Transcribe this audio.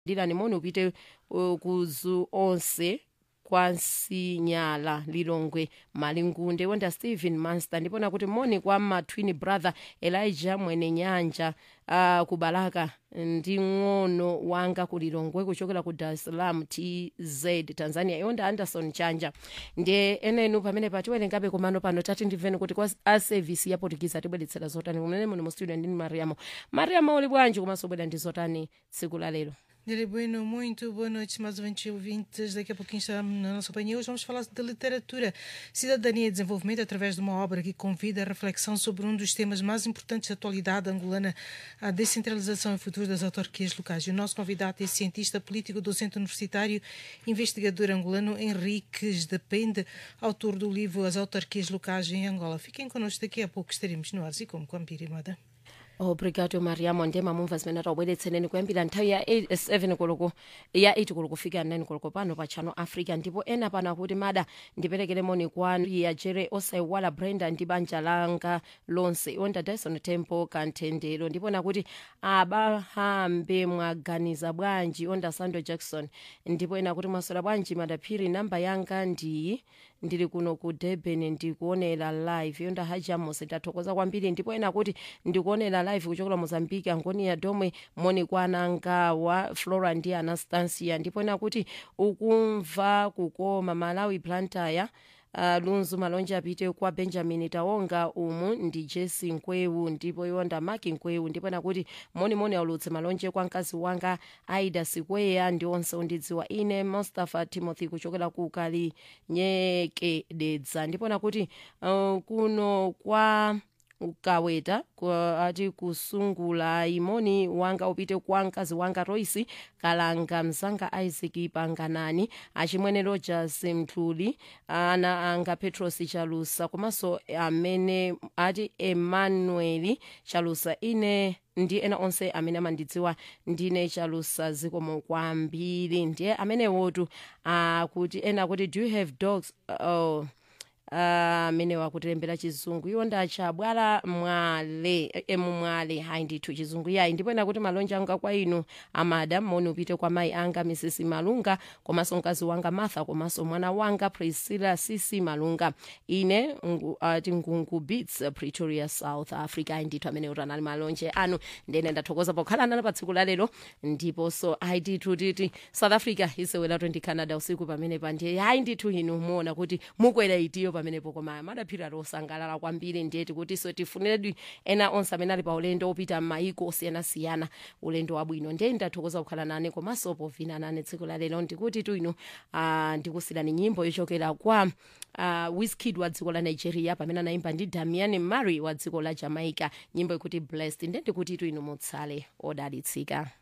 dilani moni upite uh, kuzu onse kwansinyala lilongwe malingunde wonda stephen manster ndipona kuti moni kwa ma twin brother elijah mwene nyanja uh, kubalaka ndi ng'ono wanga ku lilongwe kuchokera ku dar es salaam tz tanzania yonda anderson chanja ndiye enenu pamene patiwerengabe kumano pano tati ndimveni kuti kwa a service ya portuguese tibweretsera zotani kumene muni mu studio ndini mariamo mariamo uli bwanji komanso bwera ndi zotani tsiku la lero Nere Bueno, muito boa noite, mais ouvintes e ouvintes. Daqui a pouquinho estamos na nossa companhia. Hoje vamos falar de literatura, cidadania e desenvolvimento através de uma obra que convida a reflexão sobre um dos temas mais importantes da atualidade angolana, a descentralização e futuro das autarquias locais. E o nosso convidado é cientista político, docente universitário, investigador angolano Henriques Depende, autor do livro As Autarquias Locais em Angola. Fiquem connosco, daqui a pouco estaremos no ar e como com a Mpirimada. obrigado mariamo ndema mumva zimene taubweretseneni kuyambira nthawi ya 7 koloko ya 8 koloko kufika 9 koloko pano pa channel africa ndipo ena pano akuti mada ndiperekere moni kwanu ya jere osaiwala brenda ndi banja langa lonse onda dyson temple kanthendero ndipo nakuti abahambe mwaganiza bwanji onda sando jackson ndipo ena kuti mwasola bwanji madaphiri namba yanga ndiyi ndili kuno ku durban ndikuonera live yonda hajamos ndathokoza kwambiri ndipo ena kuti ndikuonera live kuchokera mozambique angonia domwe moni kwa anangawa flora ndi anastasia ndipo ena kuti ukumva kukoma malawi plantaya Uh, lunzu malonje apite kwa benjamin tawonga umu ndi jesi nkwewu ndipo yonda maki nkwewu ndipo nakuti monimoni aulutse malonje kwa mkazi wanga aida sikweya ndi onse undidziwa ine mustafa timothy kuchokera ku kalinyekededza ndipo nakuti uh, kuno kwa kaweta ati kusungula imoni wanga upite kwa mkazi wanga royce kalanga mzanga isaac panganani achimwene rogers mthuli ana anga petros chalusa komanso amene ati emmanuel chalusa ine ndi ena onse amene amandidziwa ndine chalusa zikomo kwambiri ndiye amenewotu akuti uh, ena kuti do you have dogs uh, amene uh, wakutilembera chizungu iwo ndachabwala mwale emumwale hayi ndithu chizungu yayi ndipo ena kuti malonje anga kwa inu amada moni upite kwa mayi anga mrs malunga komanso mkazi wanga martha komanso mwana wanga priscilla cc malunga ine ati uh, ngungu beats pretoria south africa ayi ndithu amene utanali malonje anu ndene ndathokoza pokhala nanu pa tsiku lalero ndiponso ayi ndithu titi south africa isewera 20 canada usiku pamene pandiye hayi ndithu inu muona kuti mukwera itiyo pamenepo koma madaphira losangalala kwambiri ndiyeti kuti so tifuniredi ena onse amene ali pa ulendo opita m'mayiko osiyanasiyana ulendo wabwino ndiye ndathokoza kukhala nane komanso povina nane tsiku la lero ndikuti tu inu uh, ndikusirani nyimbo yochokera kwa uh, wizkid wa dziko la nigeria pamene anayimba ndi damian mary wa dziko la jamaica nyimbo ikuti blessed ndiye ndikuti tu inu mutsale odalitsika